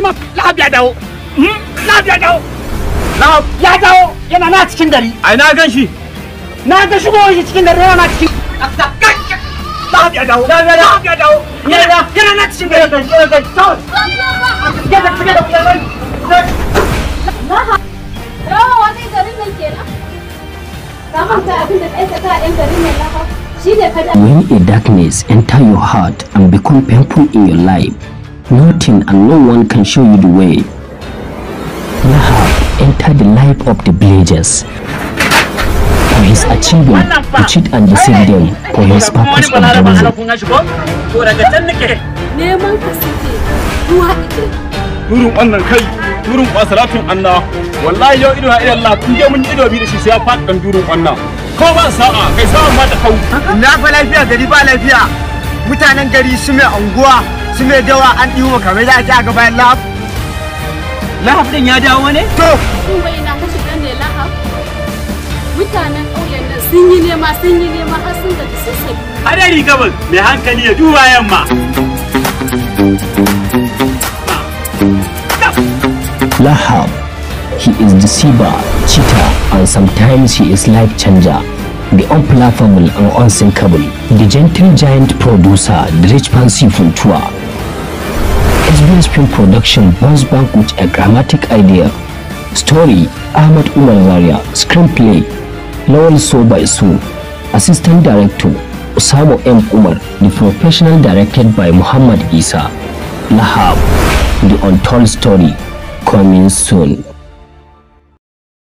imam lahab ya dawo lahab ya dawo lahab ya dawo yana na cikin gari ai na gan shi na ga shigo shi cikin gari yana na cikin lahab ya dawo lahab ya dawo yana yana na cikin gari yana ga tawo ya da cikin gari Rawa wani garin nan kenan. Ka manta abin da aikata a ɗan garin nan lafa. Shi ne kada. When a darkness enter your heart and become painful in your life, nothing and no one can show you the way. Lahab entered the life of the villagers for his achievement to cheat and deceive them for his purpose of the reason. kun shi ko to daga can nake Neman ka suke ruwa ike. Turun wannan kai, turun ba salatun anna. Wallahi yau ido na idan Allah kun je mun yi ido bi da shi sai ya faɗi dan turun wannan. Ko ba sa'a, kai sa'a ma ta kau. na fa lafiya gari ba lafiya mutanen gari su mai anguwa su mai dawa an ɗiwo kamar za a ci a gaba lahab lahab din ya dawo ne to Kun bai na kashi ɗan ne lahab. Mutanen ƙauyen nan sun yi nema sun yi nema har sun gaji sun sabi. hadari gabas mai hankali ya duba yamma Lahab, he is deceiver, cheater, and sometimes he is life changer. The unplaughable and unsinkable, the gentle giant producer, the rich fancy Funtua. SBS Film Production bounce back with a dramatic idea. Story, Ahmed Umar Zaria. Screenplay, Lowell Soba Isu. Assistant Director, Osamo M. Umar. The professional directed by Muhammad Isa. Lahab, the untold story, coming soon.